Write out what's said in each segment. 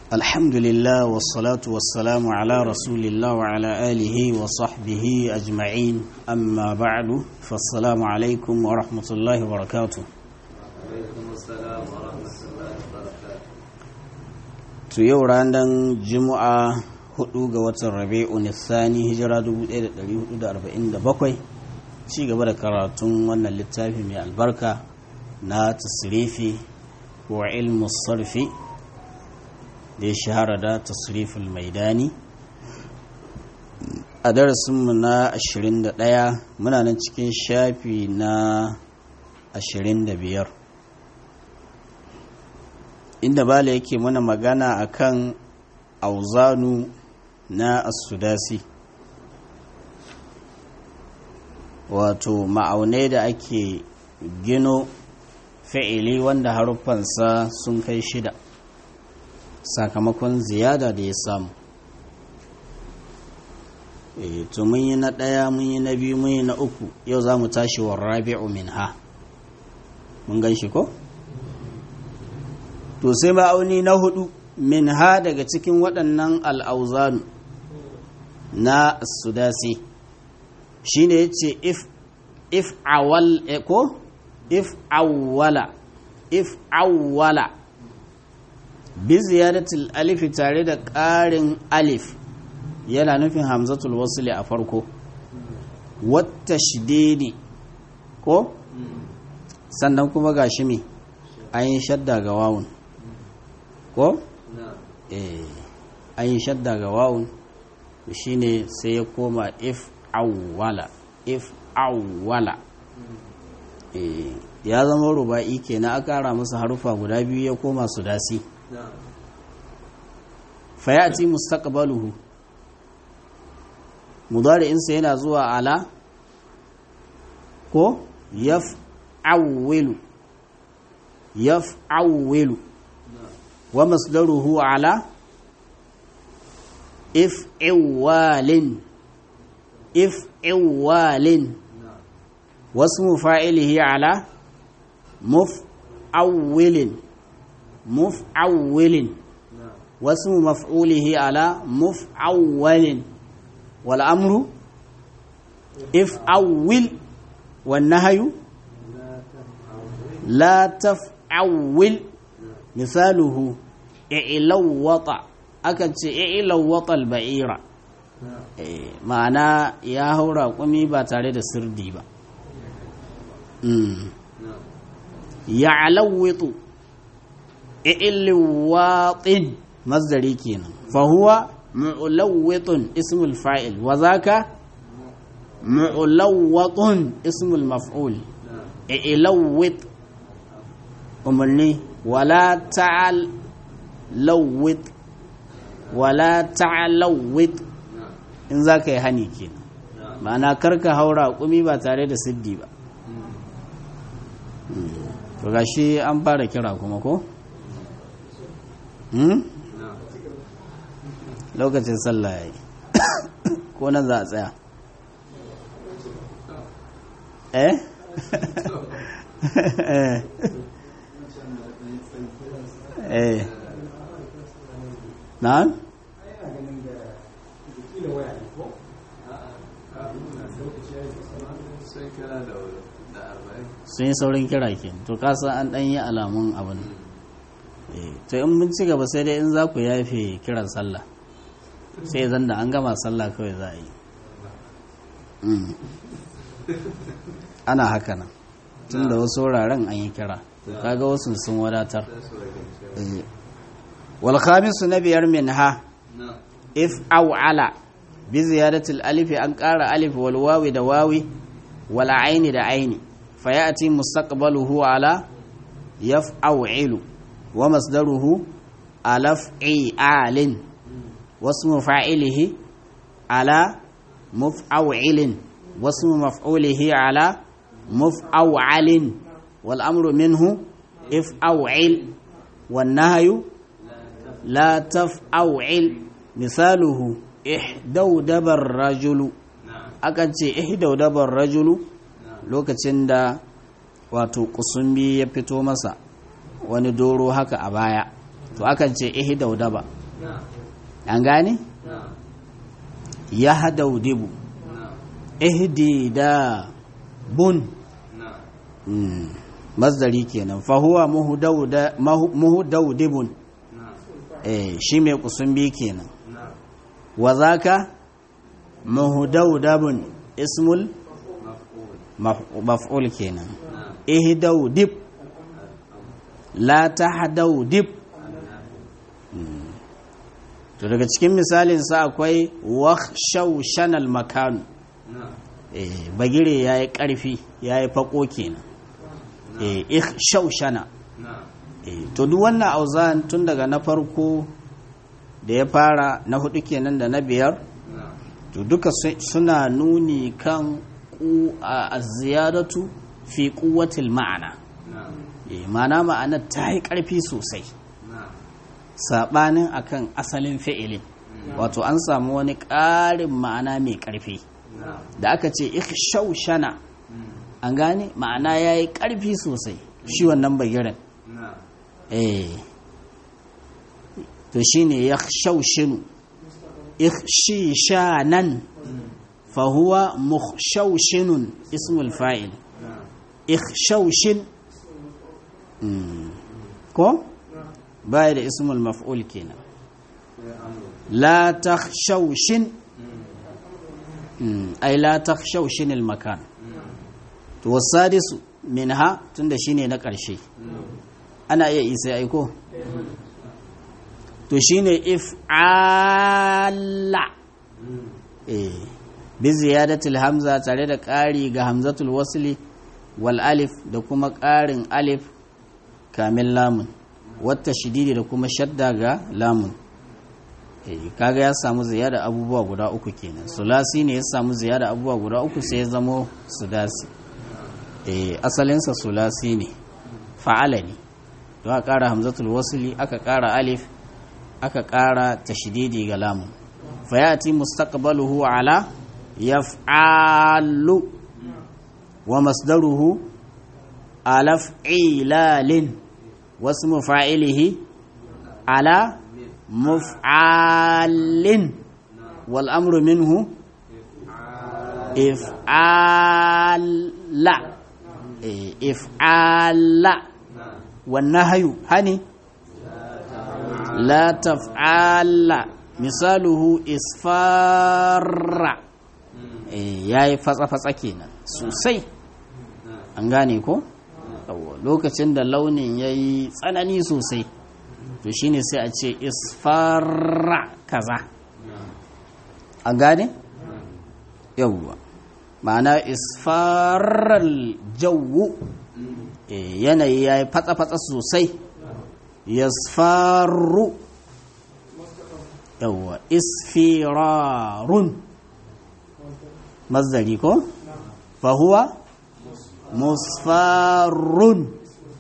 الحمد لله والصلاة والسلام على رسول الله وعلى آله وصحبه أجمعين أما بعد فالسلام عليكم ورحمة الله وبركاته alaikum assalam wa rahmatullahi wa barakatuh to yau ranar juma'a 4 ga watan rabi'u nisani hijira 1447 ci gaba da karatun wannan littafi mai albarka na tasrifi wa ilmu sarfi da ya shahara da tasriful maidani a darasinmu na 21 muna nan cikin shafi na 25 inda bala yake mana magana akan auzanu na asudasi wato ma'aunai da ake gino fi'ili wanda haruffansa sun kai shida sakamakon ziyada da ya samu e, to mun yi na ɗaya mun yi na biyu mun yi na uku yau za mu tashi wa rabi'u min ha mun gan shi ko? to sai ma'auni na hudu min ha daga cikin waɗannan al'auzanu na sudasi shi ne ya ce if awal ko if awwala if awwala bi ziyadatul alifi tare da ƙarin alif yana nufin hamzatul wasuli a farko wata shideni ko sannan kuma ga shi me an yi shadda ga wawun ko? eh an yi shadda ga wawun shine sai ya koma if awwala if awwala eh ya zama ruba'i kenan aka kara masa harufa guda biyu ya koma su dasi fayati mustaqbaluhu mudari'insa yana zuwa ala ko yaf'awwilu yaf'awwilu wa masdaruhu ala if'iwalin if'iwalin wasmu fa'ilihi ala muf'awwilin muf'awwilin wasmu maf'ulihi ala muf'awwalin wal amru if'awwil wan nahyu la taf'awwil misaluhu i'lawwata akan ce i'lawwata al-ba'ira ma'ana ya haura kumi ba tare da sirdi ba ya'lawwitu i'lawwatin masdari kenan fa huwa mu'lawwitun ismul fa'il wa zaka mu'lawwatun ismul maf'ul i'lawwit umarni wala ta'al lawwit wala ta'alawwit in za ka yi hani kenan ma'ana karka haura kumi ba tare da siddi ba to gashi an fara kira kuma ko? lokacin sallah ya yi ko nan za a tsaya eh eh na sun yi saurin kira ke to kasa an ɗan yi alamun abin to in mun ci gaba sai dai in za ku yafe kiran sallah sai zan da an gama sallah kawai za a yi ana haka nan tun da wasu wuraren an yi kira kaga wasu sun wadatar walhamisu na biyar min ha if au ala bi ziyadatul alifi an ƙara alif wal wawi da wawi wal aini da aini fa ya'ti mustaqbaluhu ala yaf'alu wa masdaruhu alaf'alin wasmu fa'ilihi ala muf'awilin wasmu maf'ulihi ala muf'awalin wal amru minhu if'awil wan nahyu la taf'awil misaluhu ihdawdabar rajulu akan ce ihdawdabar rajulu lokacin da wato kusumbi ya fito masa wani doro haka a baya to akan ce ihi daudaba نعم an gane نعم ya hadaudibu نعم ihdida bun نعم Mm, masdari kenan fahuwa muhudauda- mahu- muhudaudibun نعم eh shi mai kusumbi kenan نعم wa zaka muhudaudabun ismul مفعول maf- maf'ul kenan نعم ihdaudib la tahdaudib Mm. to daga cikin misalin sa akwai wakhshawshanal makan نعم eh bagire yayi karfi yayi fako kenan eh ikhshawshana نعم Eh, to duk wannan auzan tun daga na farko da ya fara na hudu kenan da na biyar نعم to duka su- suna nuni kan ku a ziyadatu fi kuwatil ma'ana نعم Eh, ma'ana ma'ana ta yi ƙarfi sosai نعم saɓanin akan asalin fi'ilin wato an samu wani ƙarin ma'ana mai ƙarfi نعم da aka ce shana an gane ma'ana ya yi ƙarfi sosai shi wannan bagiren نعم eh to shine yakhshawshinu ikhshishanan fa huwa mukhshawshinun ismul fa'il نعم ikhshawshin Mm. ko baya da ismul maf'ul kenan la takhshawshin Mm, ay la takhshawshin al makan to wasadisu minha tunda shine na ƙarshe ana iya isa aiko to shine if'ala eh bi ziyadatil hamza tare da ƙari ga hamzatul wasli wal alif da kuma ƙarin alif kamin lamun wata shididi da kuma shadda ga lamun eh kaga ya samu ziyada abubuwa guda uku kenan sulasi ne ya samu ziyada abubuwa guda uku sai ya zamo sudasi eh asalinsa sulasi ne fa'ala ne don aka ƙara hamzatul wasli aka ƙara alif aka ƙara tashdidi ga lamun fayati mustaqbaluhu ala yaf'alu wa masdaruhu ala f'ilalin wasmu fa'ilihi ala muf'alin wal amru minhu if'ala eh, if'ala والنهي هني لا تفعل مثاله إسفار yayi fatsa-fatsa kenan sosai an gane ko Yawwa, lokacin da launin ya yi tsanani sosai to shine sai a ce isfarra kaza an gane yawwa ma'ana isfarar jawu Eh, yanayi ya yi fatsa-fatsa sosai ya faru yawwa isfirarun mazdari ko fahuwa musfarun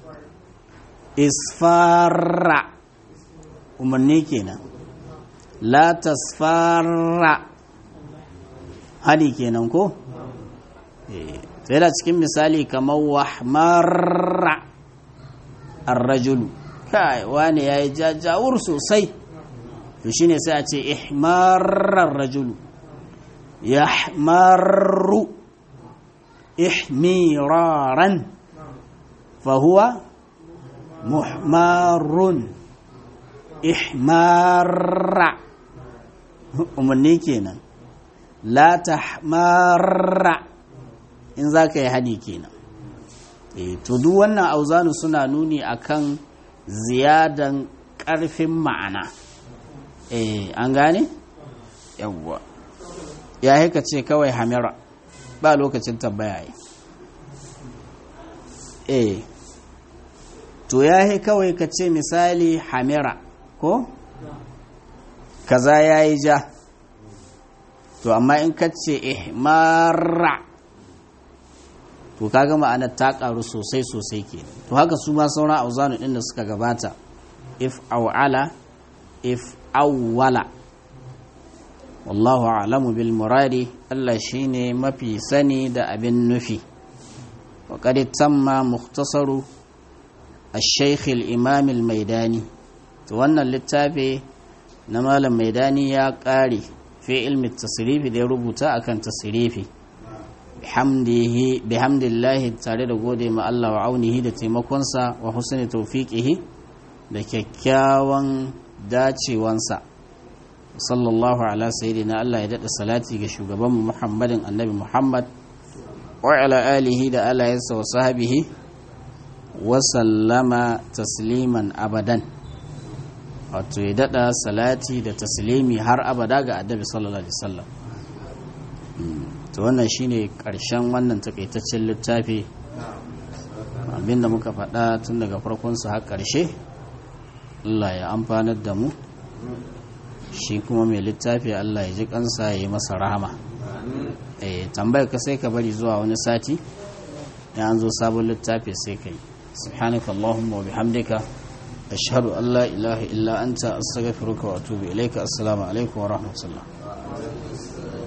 isfarra umarni kenan la tasfarra hadi kenan ko eh sai da cikin misali kamar wahmarra arrajulu kai wani ya yi jajawur sosai to shine sai a ce ihmarar rajulu yahmaru ihmiraran fahuwa muhmarun ihmarra umarni kenan la tahmarra in za ka yi hadi kenan e, to duk wannan auzanu suna nuni akan ziyadan ƙarfin ma'ana e, an gane? yawwa ya haika ce kawai hamira ba lokacin tambaya yi e to ya yi kawai ka ce misali hamira ko? kaza ya yi ja to amma in ka ce ihmara to kaga ma'anar ta karu sosai sosai ke to haka su ma sauran auzanu din da suka gabata if awala if awwala wallahu a'lamu bil muradi Allah shine mafi sani da abin nufi wa qad tamma mukhtasaru الشيخ الإمام الميداني to wannan littafi na malam maidani ya ƙare fi ilmi tasirifi da ya rubuta akan tasirifi bihamdillahi tare da gode ma Allah wa aunihi da taimakonsa wa husni tawfiqihi da kyakkyawan dacewansa sallallahu ala sayyidina Allah ya dada salati ga shugaban Muhammadin annabi Muhammad wa ala alihi da alayansa wa sahabihi wa sallama tasliman abadan wato ya dada salati da taslimi har abada ga annabi sallallahu alaihi wasallam to wannan shine karshen wannan takaitaccen littafi abinda muka faɗa tun daga farkon su har ƙarshe Allah ya amfanar da mu shi kuma mai littafi Allah ya ji kansa ya yi masa rahama eh tambayar ka sai ka bari zuwa wani sati ya an zo sabon littafi sai ka yi subhanaka allahumma wa bihamdika ashhadu an la ilaha illa anta astaghfiruka wa atubu ilaika assalamu alaikum wa rahmatullah